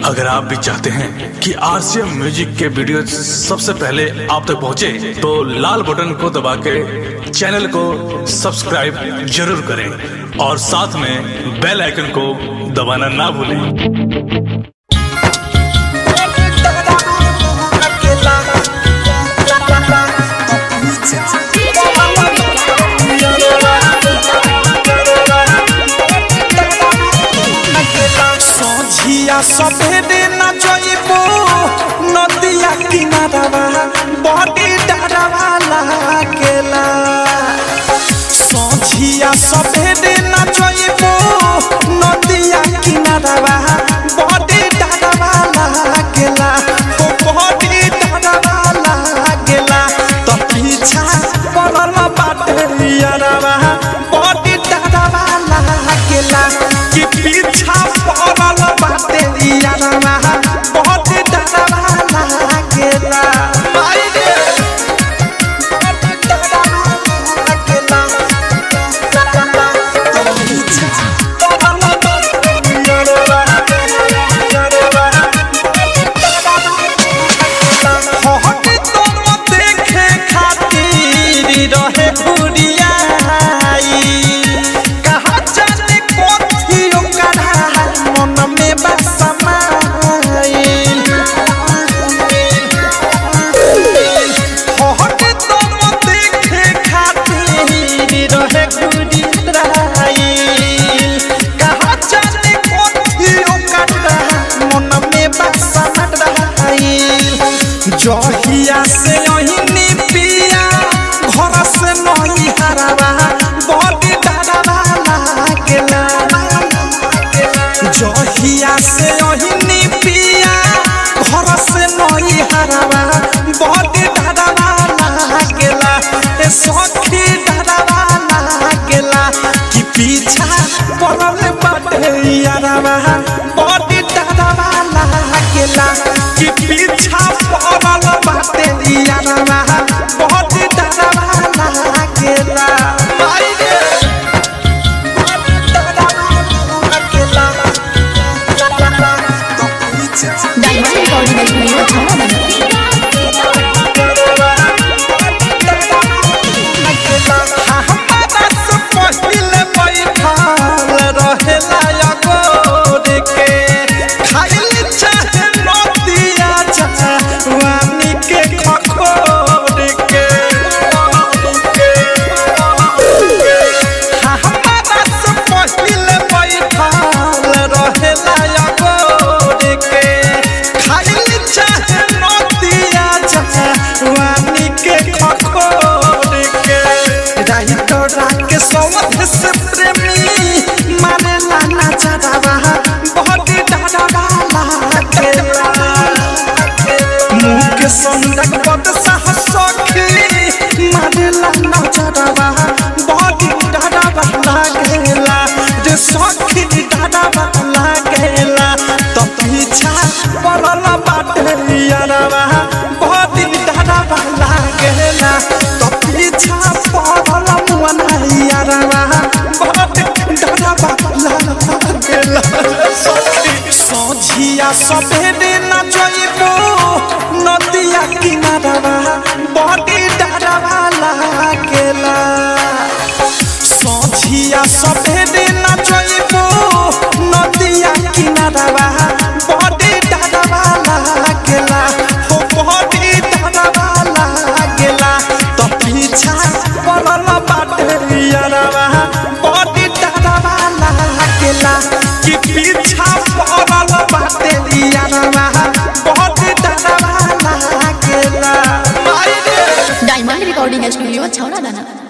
अगर आप भी चाहते हैं कि आरसीएम म्यूजिक के वीडियो सबसे पहले आप तक पहुंचे, तो लाल बटन को दबा के चैनल को सब्सक्राइब जरूर करें और साथ में बेल आइकन को दबाना ना भूलें सोझिया सभेरे न जइबो नदिया किनारवा बड़ी डरवा लागेला सोझिया सभेरे न जइबो नदिया किनारवा बड़ी डरवा लागेला ओ बड़ी डरवा लागेला तो पीछा पड़ल बाटे यारवा बड़ी डरवा लागेला कि पीछा पड़ल बाटे यारवा बड़ी डरवा लागेला माई रे बड़ी डरवा लागेला तो पीछा पड़ल बाटे यारवा यारवा हट तुम देखे खातिर रहे भुरियाई कहा जाने कोथी ओकरा मन में बसमाइल हट तुम देखे खातिर रहे भुरियाई कहा जाने कोथी ओकरा मन में बसमाइल जहिया से अहिनी पिया घर से नही हरावा बड़ी डरवा लागेला जहिया से अहिनी पिया घर से नही हरावा बड़ी डरवा लागेला ए सखी डरवा लागेला कि पीछा पड़ल बाटे यारवा बड़ी डरवा लागेला कि पीछा पड़ल बाटे यारवा बड़ी डरवा लागेला माई रे बड़ी डरवा लागेला तो पीछा डायमंड रिकॉर्डिंग स्टूडियो छावा से प्रेमी मारे लाना चढ़ावा बहुत डरावा लागेला मुख संदक पद साहस सखी मारेला नजरवा बड़ी डरवा लागेला जे सखी डरवा लागेला तो पीछा पड़ल बाटे यारवा बड़ी डरवा लागेला तो पीछा पड़ल मुअना यारवा बड़ी डरवा लागेला सखी सोझिया सभेरे न जइबो नदिया किनारवा बड़ी डरवा लागेला सोझिया सभेरे न जइबो नदिया किनारवा बड़ी डरवा लागेला हो बड़ी डरवा लागेला तो पीछा पड़ल बाटे यारवा बड़ी डरवा लागेला कि पीछा पड़ल बाटे यारवा बड़ी डरवा लागेला माई रे डायमंड रिकॉर्डिंग स्टूडियो छावा दाना